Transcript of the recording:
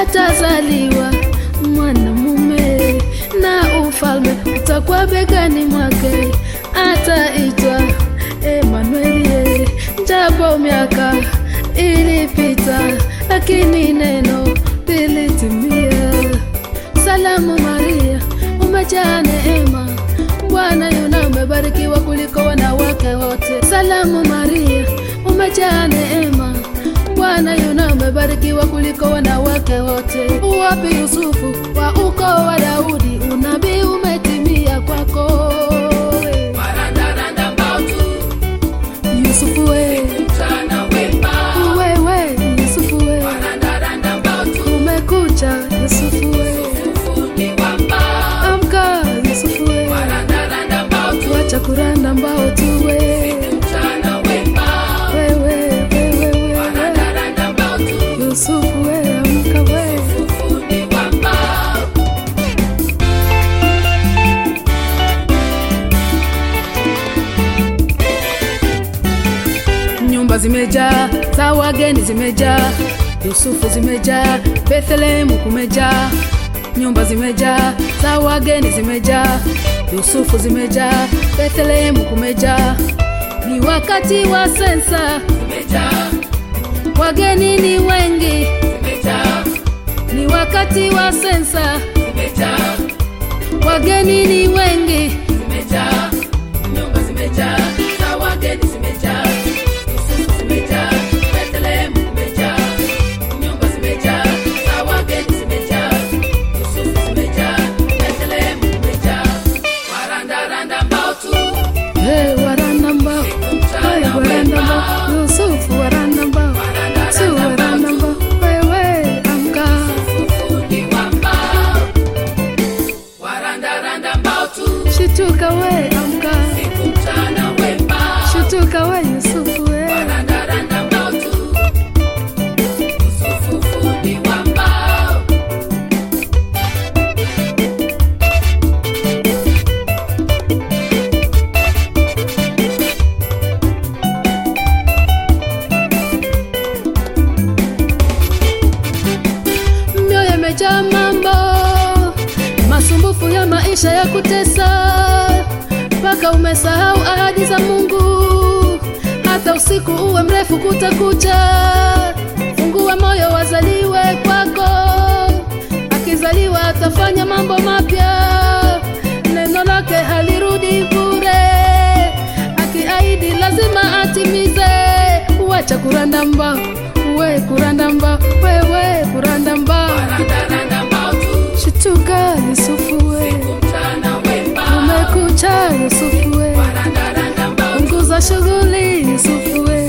atazaliwa mwanamume na ufalme utakuwa begani mwake, ataitwa Emanueli. Japo miaka ilipita, lakini neno lilitimia. Salamu Maria, umejaa neema, Bwana yuna umebarikiwa kuliko wanawake wote. Salamu Maria, umejaa neema, Bwana yuna umebarikiwa kuliko wanawake wote. Wapi Yusufu wa ukoo wa Daudi, unabii umetimia kwako. Warandaranda mbao tu, Yusufu we, mchana wema. wewe Yusufu we, Warandaranda mbao tu, umekucha Yusufu we, ufundi wa mbao. amka Yusufu we, Warandaranda mbao tu, wacha kuranda mbao tu we, mchana wema. wewe wewe wewe Warandaranda mbao tu, Yusufu we, amka we. ufundi wa mbao. nyumba zimejaa za wageni zimejaa yusufu zimejaa bethlehemu kumejaa nyumba zimejaa za wageni zimejaa yusufu zimejaa bethlehemu kumejaa ni wakati wa sensa Zimejaa, wageni ni wengi zimejaa, ni wakati wa sensa zimejaa, wageni ni wengi zimejaa. Nyumba zimejaa, za wageni zimejaa. Yusufu zimejaa, Bethlehemu kumejaa. Nyumba zimejaa, za wageni zimejaa. Yusufu zimejaa, Bethlehemu kumejaa. Warandaranda mbao tu, hey, waranda mbao hey, waranda mbao yusufu waranda mbao su waranda mbao wewe amka ufundi wa mbao. Warandaranda mbao tu, shituka we amka siku mchana wema. shituka we yusufu we Warandaranda mbao tu, Yusufu fundi wa mbao. mioyo imejaa mambo masumbufu ya maisha ya kutesa mpaka umesahau ahadi za mungu hata usiku uwe mrefu kutakucha fungua moyo wazaliwe kwako akizaliwa atafanya mambo mapya neno lake halirudi bure akiahidi lazima atimize wacha kuranda mbao we kuranda mbao wewe kuranda mbao Warandaranda mbao tu, shituka yusufu we mchana wema. umekucha yusufu we Warandaranda mbao tu, punguza shughuli yusufu we